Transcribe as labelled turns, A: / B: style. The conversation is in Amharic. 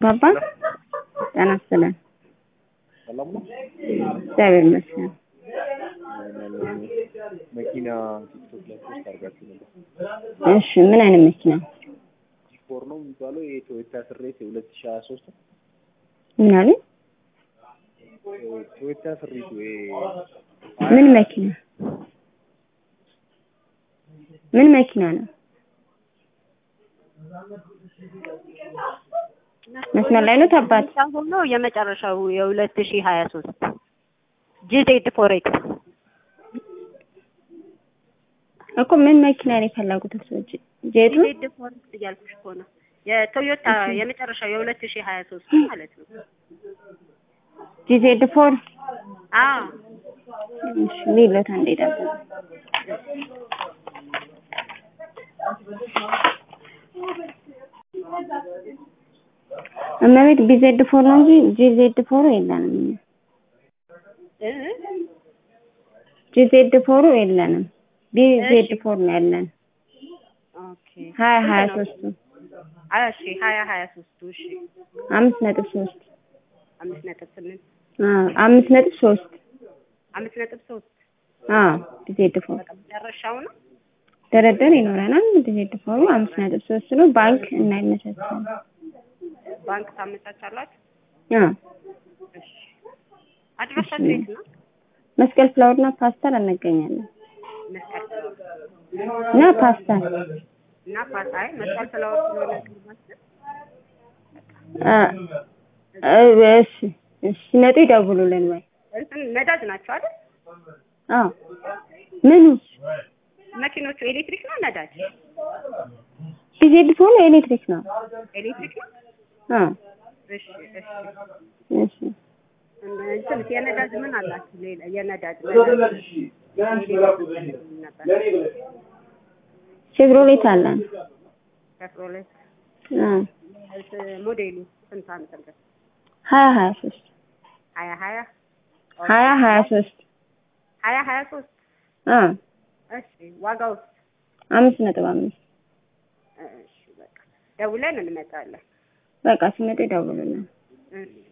A: ባባ ጤና ይስጥልን።
B: ሰላም ነው።
A: እግዚአብሔር ይመስገን።
B: መኪና ቲክቶክ ላይ ፖስት አድርጋችሁ ነበር።
A: እሺ ምን አይነት መኪና?
B: ጂፎር ነው የሚባለው የቶዮታ ስሬት የሁለት ሺህ ሀያ ሶስት
A: ምን አሉ?
B: ቶዮታ ስሪቱ
A: ምን መኪና? ምን መኪና ነው? መስመር ላይ ነው አባት?
C: ሆኖ የመጨረሻው የሁለት ሺህ ሀያ ሶስት ጂዜድ ፎሬክስ
A: እኮ ምን መኪና ነው የፈለጉት ሰዎች? ጄቱ
C: ጂዜድ ፎሬክስ እያልኩሽ እኮ ነው። የቶዮታ የመጨረሻው የሁለት ሺህ ሀያ ሶስት ማለት ነው።
A: ጂዜድ ፎር
C: አዎ
A: እሺ ሊሎት አንዴ ዳሰ እመቤት ቢዜድ ፎር ነው እንጂ ጂዜድ ፎር የለንም።
C: እ
A: ጂዜድ ፎሩ የለንም። ቢዜድ ፎር ነው ያለን።
C: ኦኬ
A: ሀያ ሀያ ሶስቱ
C: አይ እሺ ሀያ ሀያ ሶስቱ እሺ
A: አምስት ነጥብ ሶስት
C: አምስት ነጥብ ስምንት
A: አዎ አምስት ነጥብ ሶስት
C: አምስት ነጥብ ሶስት
A: አዎ ቢዜድ ፎር
C: በቃ መጨረሻው ነው።
A: ድርድር ይኖረናል። ቢዜድ ፎሩ አምስት ነጥብ ሶስት ነው። ባንክ እናይመቻቻለን።
C: ባንክ ታመቻቻላችሁ?
A: አዎ
C: እሺ አድራሻችሁ የት ነው?
A: መስቀል ፍላወርና ፓስተር እንገኛለን
C: መስቀል ፍላወር
A: እና ፓስተር
C: እና ፓሳይ መስቀል ፍላወር ስለሆነ ግንባታ
A: አ እሺ እሺ ሲመጡ ይደውሉልን ወይ
C: እንትን ነዳጅ ናቸው አይደል?
A: አዎ ምኑ
C: መኪኖቹ ኤሌክትሪክ ነው ነዳጅ?
A: ቢዜድ ፎር ኤሌክትሪክ ነው
C: ኤሌክትሪክ ነው?
A: አዎ
C: እሺ እሺ
A: እሺ
C: እንትን የነዳጅ ምን አላችሁ? ሌላ የነዳጅ ነዳጅ ነበር
A: ሼቭሮሌት አለን
C: ፔትሮሌት
A: አዎ
C: ሞዴሉ ስንት ዓመተ ምህረት?
A: ሀያ ሀያ ሶስት
C: ሀያ ሀያ
A: ሀያ ሀያ ሶስት
C: ሀያ ሀያ ሶስት
A: አዎ
C: እሺ ዋጋው
A: አምስት ነጥብ አምስት
C: እሺ በቃ ደውለን እንመጣለን።
A: በቃ ሲመጡ ይደውሉልን
C: እሺ